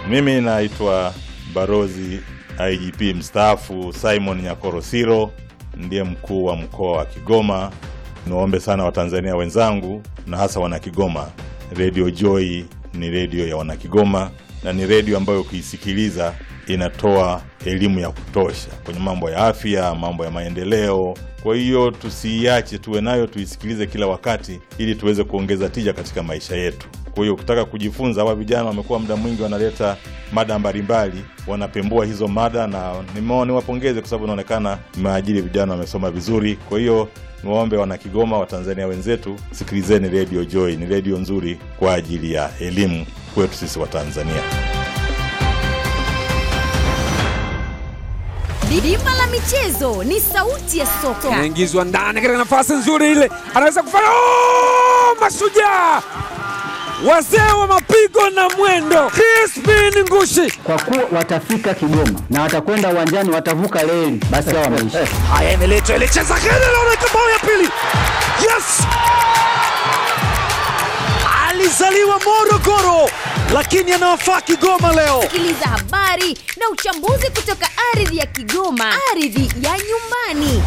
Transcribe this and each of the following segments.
Mimi naitwa Barozi IGP mstaafu Simon Nyakorosiro, ndiye mkuu wa mkoa wa Kigoma. Niwaombe sana Watanzania wenzangu na hasa Wanakigoma, Radio Joy ni redio ya Wanakigoma na ni redio ambayo ukiisikiliza inatoa elimu ya kutosha kwenye mambo ya afya, mambo ya maendeleo. Kwa hiyo tusiiache, tuwe nayo, tuisikilize kila wakati, ili tuweze kuongeza tija katika maisha yetu. Kwa hiyo ukitaka kujifunza, hawa vijana wamekuwa muda mwingi wanaleta mada mbalimbali, wanapembua hizo mada, na nimeona niwapongeze kwa sababu inaonekana mmeajiri vijana wamesoma vizuri. Kwa hiyo niwaombe wana Kigoma, Watanzania wenzetu, sikilizeni Radio Joy, ni redio nzuri kwa ajili ya elimu kwetu sisi Watanzania. Bima la michezo ni sauti ya soka. Anaingizwa ndani katika nafasi nzuri ile, anaweza kufanya oh! Mashujaa wazee wa mapigo na mwendo, Crispin Ngushi. kwa kuwa watafika Kigoma na watakwenda uwanjani, watavuka reli, basi hao wameisha. Haya, imeletwa ile cheza kile, naona bao ya pili. Yes, alizaliwa Morogoro lakini anawafaa Kigoma leo. Sikiliza habari na uchambuzi kutoka ardhi ya Kigoma, ardhi ya nyumbani.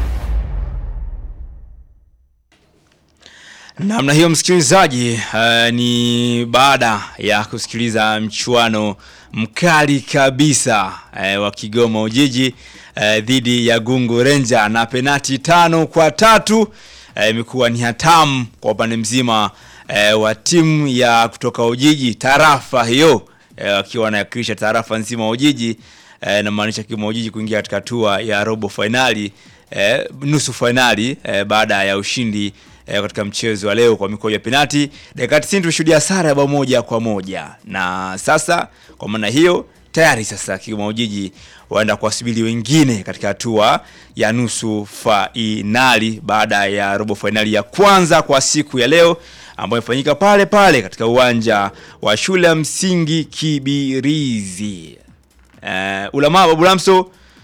Namna hiyo msikilizaji, uh, ni baada ya kusikiliza mchuano mkali kabisa uh, wa Kigoma Ujiji uh, dhidi ya Gungu Ranger na penati tano kwa tatu uh, imekuwa ni hatamu kwa upande mzima uh, wa timu ya kutoka Ujiji tarafa hiyo akiwa uh, anawakilisha tarafa nzima wa Ujiji uh, namaanisha Kigoma Ujiji kuingia katika hatua ya robo fainali uh, nusu fainali uh, baada ya ushindi eh, katika mchezo wa leo kwa mikojo ya penati. Dakika 90 tushuhudia sare ya bao moja kwa moja, na sasa kwa maana hiyo tayari sasa Kigoma Ujiji waenda kuwasubiri wengine katika hatua ya nusu fainali baada ya robo fainali ya kwanza kwa siku ya leo ambayo imefanyika pale pale katika uwanja wa shule ya msingi Kibirizi. Uh, ulamaa Babu Lamso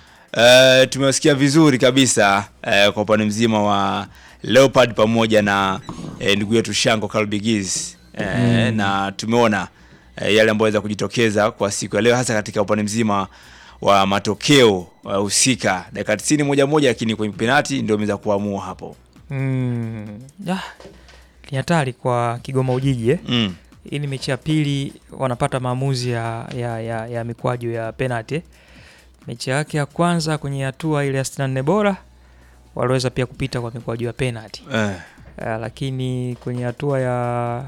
uh, tumewasikia vizuri kabisa uh, kwa upande mzima wa Leopard pamoja na eh, ndugu yetu Shango Kalbigiz eh, Mm. na tumeona eh, yale ambayo yaweza kujitokeza kwa siku ya leo hasa katika upande mzima wa matokeo uh, husika dakika 90 moja moja, lakini kwenye penalti ndio imeweza kuamua hapo. Mm. Ah, ni hatari kwa Kigoma Ujiji eh? Mm. Hii ni mechi ya pili wanapata maamuzi ya, ya, ya, ya mikwaju ya penalty. Mechi yake ya kwanza kwenye hatua ile ya 64 bora waliweza pia kupita kwa mikwaju ya penalty. Eh. Uh, lakini kwenye hatua ya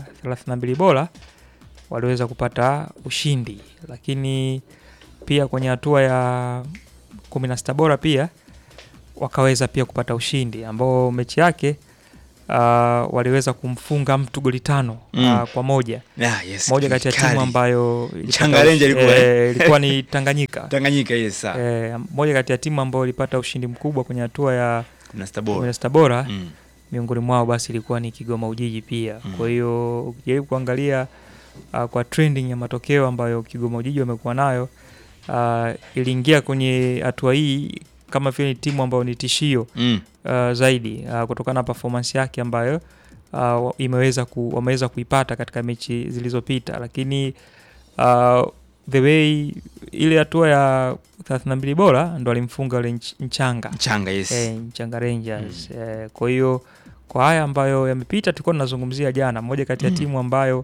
32 bora waliweza kupata ushindi, lakini pia kwenye hatua ya 16 bora pia wakaweza pia kupata ushindi ambao mechi yake uh, waliweza kumfunga mtu goli tano Mm. uh, kwa moja Ah, yes, moja kati ya kali. timu ambayo ilipata Changa Ranger ushi- ilikuwa, eh? eh, ilikuwa ni Tanganyika Tanganyika yes sawa. eh, moja kati ya timu ambayo ilipata ushindi mkubwa kwenye hatua ya 16 bora. 16 bora Mm. miongoni mwao basi ilikuwa ni Kigoma Ujiji pia. Mm. Kwa hiyo ukijaribu kuangalia uh, kwa trending ya matokeo ambayo Kigoma Ujiji wamekuwa nayo uh, iliingia kwenye hatua hii kama vile ni timu ambayo ni tishio Mm. uh, zaidi uh, kutokana na performance yake ambayo uh, imeweza ku, wameweza kuipata katika mechi zilizopita, lakini uh, the way ile hatua ya 32 bora ndo alimfunga yule Nch- Nchanga Nchanga, yes. eh, Nchanga Rangers eh, kwa hiyo kwa haya ambayo yamepita tulikuwa tunazungumzia jana, moja kati ya Mm. timu ambayo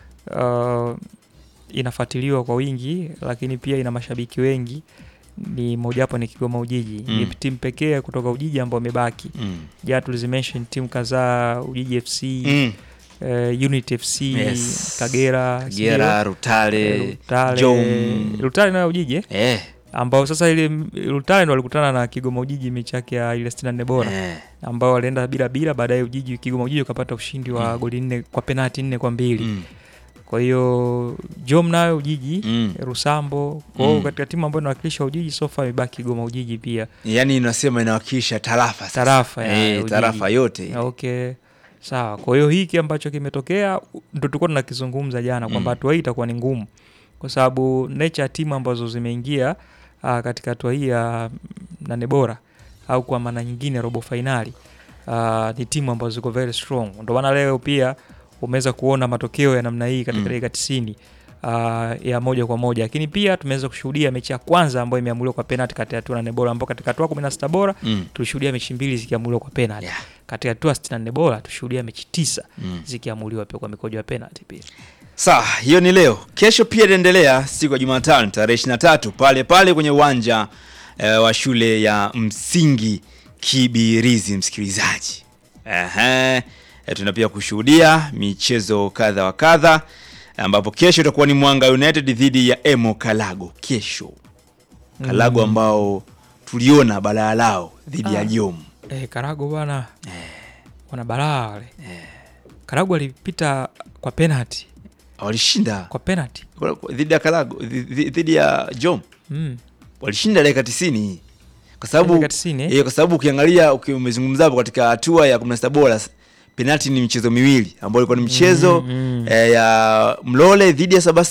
uh, inafuatiliwa kwa wingi, lakini pia ina mashabiki wengi ni mojawapo ni Kigoma Ujiji Mm. ni timu pekee kutoka Ujiji ambao wamebaki. Mm. Jana tulizimention timu kadhaa Ujiji FC Mm. eh, Unity FC Yes. Kagera Kagera, sio? Rutale, Eh, Rutale Jom. Rutale nayo Ujiji eh? Eh. ambao sasa ile Rutale ndo walikutana na Kigoma Ujiji mechi yake ya ile 64 bora Eh. ambao walienda bila bila, baadaye Ujiji Kigoma Ujiji ukapata ushindi wa Mm. goli nne kwa penalti nne kwa mbili Mm. kwa hiyo Jom nayo Ujiji Mm. Rusambo kwa hiyo Mm. katika timu ambayo inawakilisha Ujiji sofa imebaki Kigoma Ujiji pia Yaani inasema inawakilisha tarafa sasa. tarafa ya eh, Ujiji. tarafa yote. Okay. Sawa. Kwa hiyo hiki ambacho kimetokea ndo tulikuwa tunakizungumza jana kwamba Mm. hatua hii itakuwa ni ngumu kwa sababu nature ya timu ambazo zimeingia uh, katika hatua hii ya mm, nane bora au kwa maana nyingine robo fainali uh, ni timu ambazo ziko very strong. Ndio maana leo pia umeweza kuona matokeo ya namna hii katika Mm. dakika 90 uh, ya moja kwa moja, lakini pia tumeweza kushuhudia mechi ya kwanza ambayo imeamuliwa kwa penalty kati ya hatua nane bora, ambao katika hatua 16 bora Mm. tulishuhudia mechi mbili zikiamuliwa kwa penalty Yeah. katika hatua 64 bora tushuhudia mechi tisa Mm. zikiamuliwa pia kwa mikojo ya penalty pia. Sawa, hiyo ni leo. Kesho pia itaendelea siku ya Jumatano tarehe 23 pale pale kwenye uwanja eh, wa shule ya msingi Kibirizi, msikilizaji. Ehe, eh, tuna pia kushuhudia michezo kadha wa kadha ambapo kesho itakuwa ni Mwanga United dhidi ya Emo Kalago kesho. Kalago ambao tuliona balaa lao dhidi ya Ah. Jom. Eh, Karago bwana wana balaa wale. Karago alipita kwa penalty Walishinda kwa penalty. dhidi ya Kalago dhidi dhidi ya Jom. Mm. walishinda dakika 90 kwa sababu Dakika 90, eh? eh, kwa sababu ukiangalia uki- umezungumza hapo katika hatua ya 16 bora penalti ni michezo miwili ambayo ilikuwa ni mchezo Mm, mm. eh, ya Mlole dhidi ya Sabasaba